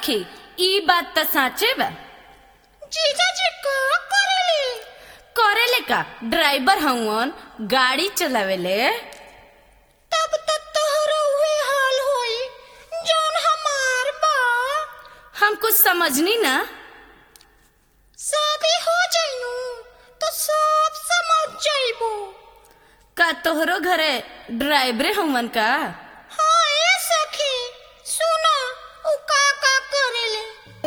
सखी ई बात त साचे बा जीजाजी का करेली करेले का ड्राइवर हउवन गाड़ी चलावेले तब तक तोहरा उहे हाल होई जौन हमार बा हम कुछ समझनी ना शादी हो जाइनु तो सब समझ जाइबो का तोहरो घरे ड्राइवरे हउवन का हाँ ए सखी सुना उ का का करेले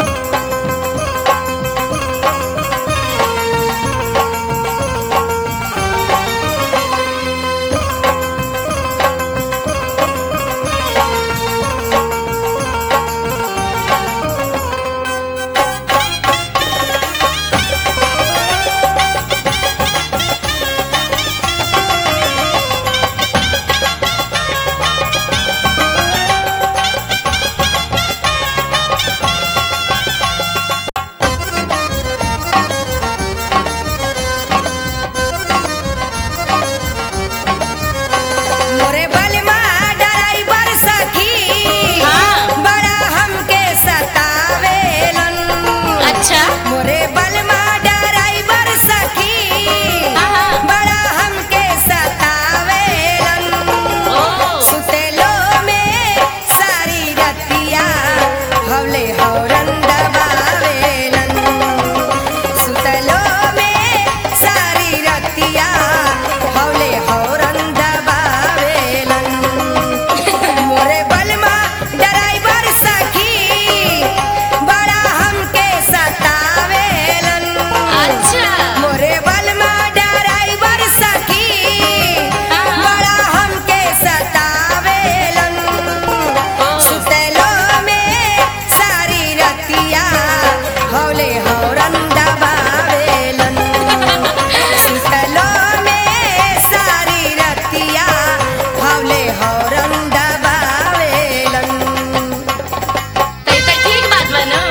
मोरे बलमा ड्राइवर सखी हाँ। बड़ा हमके सतावेलन अच्छा मोरे बलमा ड्राइवर सखी हाँ। बड़ा हमके सतावेलन ओ सुतेलो में सारी रतिया हवले हौरन दबावेलन सुतेलो में सारी रतिया हवले हौरन दबावेलन मोरे बलमा ड्राइवर सखी बड़ा हमके सतावेलन अच्छा मोरे बलमा ड्राइवर सखी हाँ। बड़ा हमके सतावेलन सुतेलो में सारी रतिया हौले हौरन दबावेलन सुतेलो में सारी रतिया हौले हौरन दबावेलन तो ई त ठीक बात बा न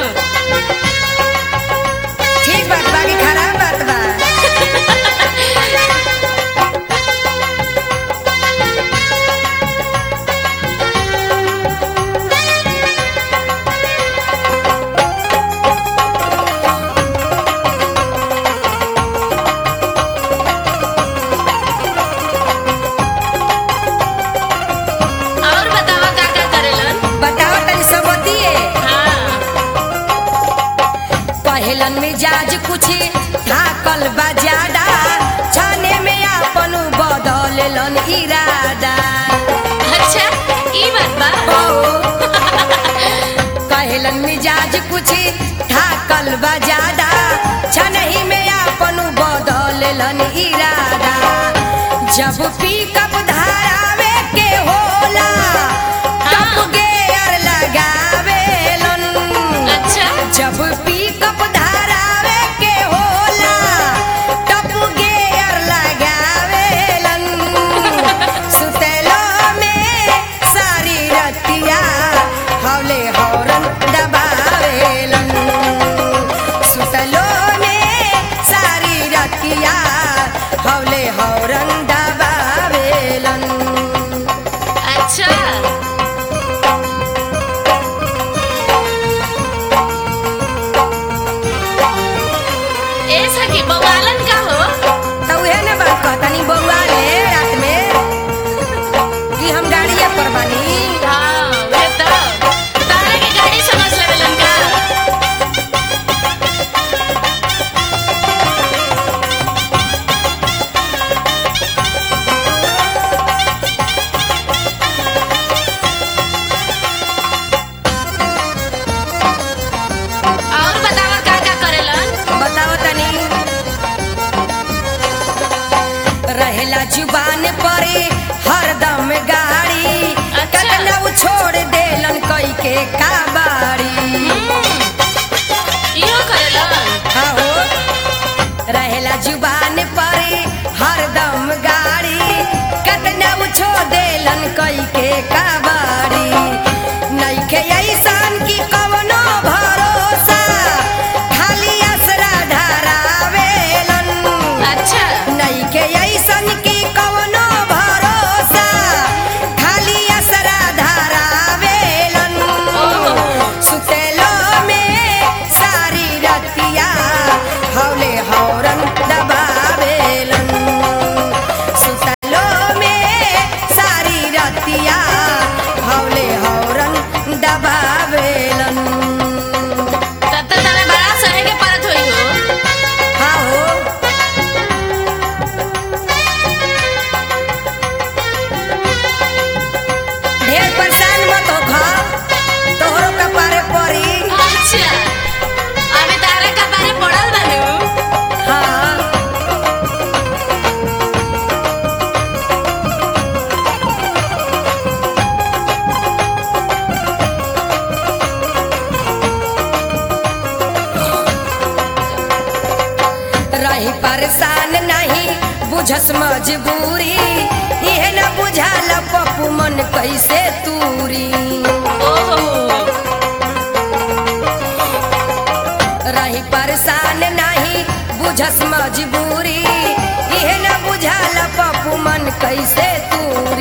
ठीक बात बाकी खराब बात बा और बतावा का का करेलन बताओ तनी सब बतिए हाँ कहलन मिजाज कुछ थाकल बा ज्यादा छाने में आपन बदललन इरादा अच्छा ई बात बा ओ कहलन मिजाज कुछ थाकल बा ज्यादा छनही में आपन बदललन इरादा जब पिकअप धारावे के होला तब हाँ। गेयर लगावेलन अच्छा जब पिकअप धारावे के होला तब गेयर लगावेलन सुतेलो में सारी रतिया हौले हौरन दबावेलन सुतेलो में सारी रतिया हौले हौरन दबावेलन अच्छा ए सखी बवालन का हो तो उहे ने बात कहतनी बउआ ले रात में कि हम गाड़िया पर बानी हाँ वे तो तारा के गाड़ी समझ लेवेलन का और बतावा का का करेलन बताओ तनी रहेला जुबान परे हरदम गाड़ी अच्छा। कतना उ छोड़ देलन कई के काबाड़ी इहो करेलन हाँ हो रहेला जुबान परे हरदम गाड़ी कतना उ छोड़ देलन कई के काबाड़ी नइखे ऐसन की कवनो भरोसा खाली असरा धरावेलन अच्छा नइखे ऐसन की कवनो भरोसा खाली असरा धरावेलन ओहो सुतेलो मजबूरी इहे न बुझाल पप्पू मन कैसे तूरी ओहो रही परेशान नहीं बुझस मजबूरी इहे न बुझाल पप्पू मन कैसे तूरी